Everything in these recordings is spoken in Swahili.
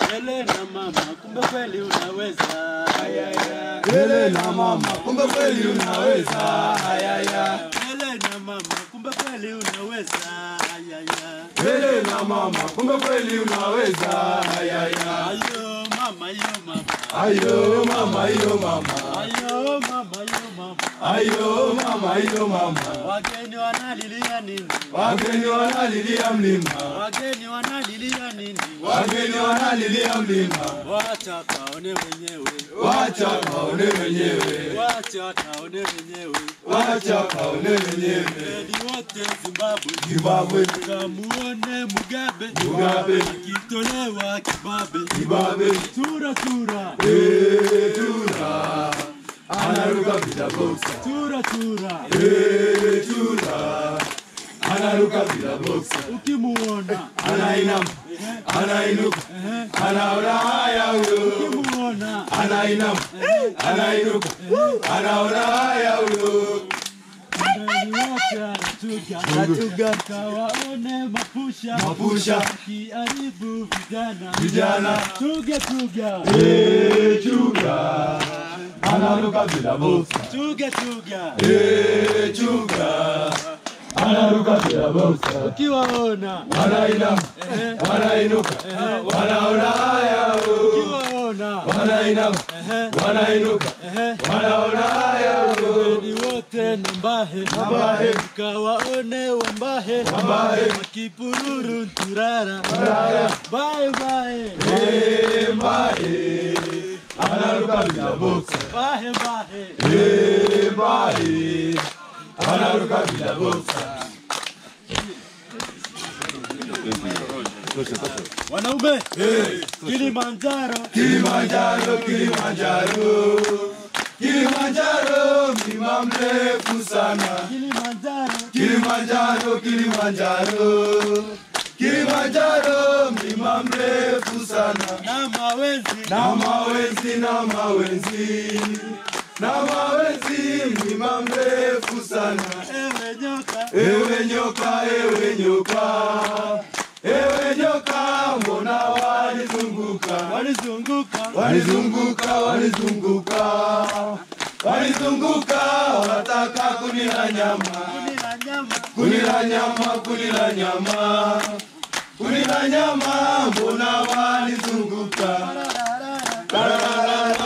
Ele na mama, kumbe kweli unaweza. Ayaya. Ele na mama, kumbe kweli unaweza. Ayaya. Ele na mama, kumbe kweli unaweza. Ayaya. Ele na mama, kumbe kweli unaweza. Ayaya. Ayo mama, yo mama. Ayo mama, ayo mama. Ayo mama, yo mama. Ayo mama, ayo mama. Wageni wanalilia nini? Wageni wanalilia mlima. Wageni wanalilia nini? Wageni wanalilia mlima. Wacha kaone wenyewe. Wacha kaone wenyewe. Wacha kaone wenyewe. Wacha kaone wenyewe. Edi wote Zimbabwe. Zimbabwe. Kamuone Mugabe. Mugabe. Akitolewa kibabe. Kibabe. Tura tura. Eh, tura. Anaruka bila boxa. Tura tura. Eh, tura. Anaruka bila boxa. Ukimuona. Anainama. Anainuka. Anaona haya huyo. Ukimuona. Anainama. Anainuka. Anaona haya huyo. Edi wote anatuga. Anatuga. Kawaone mapusha. Mapusha. Kiharibu vijana. Vijana. Tuga tuga. Eh, chuga. Anaruka bila boxa. Tuga tuga. Eh, chuga. Anaruka bila boxa. Ukiwaona. Wanainama. Wanainuka. Wanaona haya huyo. Ukiwaona. Wanainama. Wanainuka. Wanaona haya huyo. Ni wote na mbahe Mbahe. Ukawaone wambahe Wambahe. Wakipururu nturara Turara. Bae bae Eh, mbae. Anaruka bila boxa. Bahe bahe Eh, mbae. Anaruka bila boxa. Wanaume Kilimanjaro Kilimanjaro, Kilimanjaro, Kilimanjaro, mlima mrefu sana. Kilimanjaro Kilimanjaro, Kilimanjaro, Kilimanjaro, mlima mrefu sana. na mawenzi Na mawenzi, na mawenzi, na mawenzi, mlima mrefu sana. Ewe nyoka Ewe nyoka, ewe nyoka, ewe nyoka, mbona walizunguka? Walizunguka Walizunguka, walizunguka, walizunguka, wataka kunila nyama, Kunila nyama kunila nyama, kunila nyama, kunila nyama, mbona walizunguka? Rarara.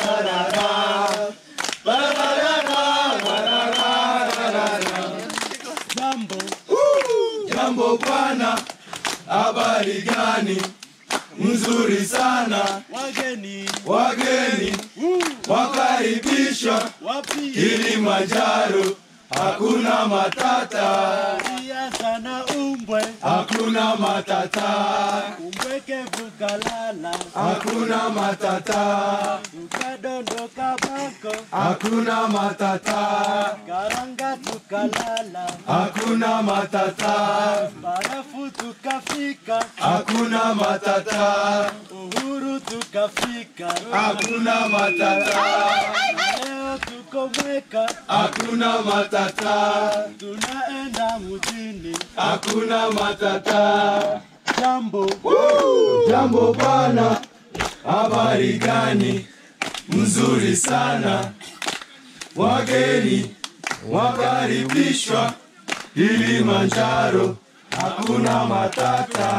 Jambo Jambo bwana, habari gani? Mzuri sana, Wageni wageni wakaribishwa Wapi Kilimanjaro, hakuna matata, Ia sana umbwe hakuna matata, Umbweke vukalala hakuna matata, Tukadondoka bako hakuna matata, Karanga tukalala hakuna matata, Barafu tukafika hakuna matata, Uhuru tukafika hakuna matata, Leo tuko mweka hakuna matata, Tunaenda mjini hakuna matata. Jambo Jambo bwana, habari gani? Mzuri sana, wageni wakaribishwa Kilimanjaro, hakuna matata.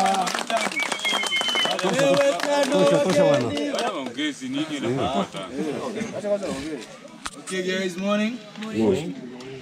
Ewe tano wageni Okay, guys, morning. Morning.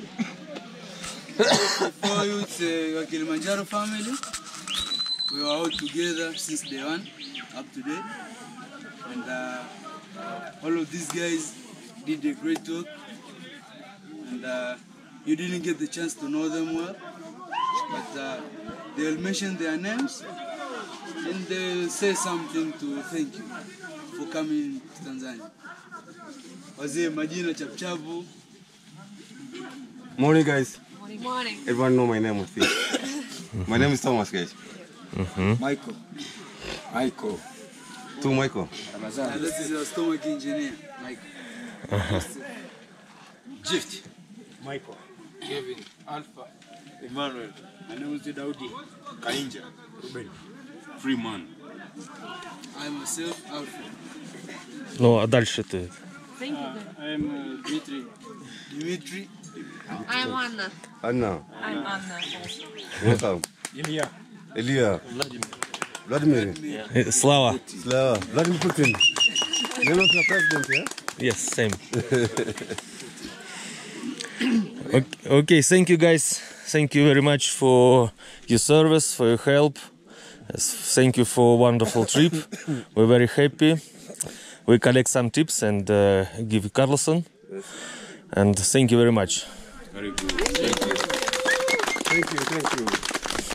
For you, it's uh, our Kilimanjaro family. We were all together since day one up to date. And uh, all of these guys did a great work. And uh, you didn't get the chance to know them well. But uh, they'll mention their names and they'll say something to thank you for coming to Tanzania. Wazee majina chapchapu Morning, guys. Morning. Everyone know my name, I think. my name is Thomas, guys. Michael. Michael. To Michael. And this is our stomach engineer, Michael. Gift. Michael. Kevin. Alpha. Emmanuel. My name is Daudi. Kainja. Ruben. Freeman. I myself, Alpha. Ну, а дальше ты. I'm uh, Dmitry. Dimitri. I'm Anna. Anna. I'm Anna. Welcome. Илья. Ilya. Vladimir. Э, Слава. Slava. Vladimir Putin. Name of the president, yeah? Yes, same. okay, okay, thank you guys. Thank you very much for your service, for your help. Yes, Thank you for a wonderful trip. We're very happy. We collect some tips and uh, give Carlson. And thank you very much. Thank you, thank you.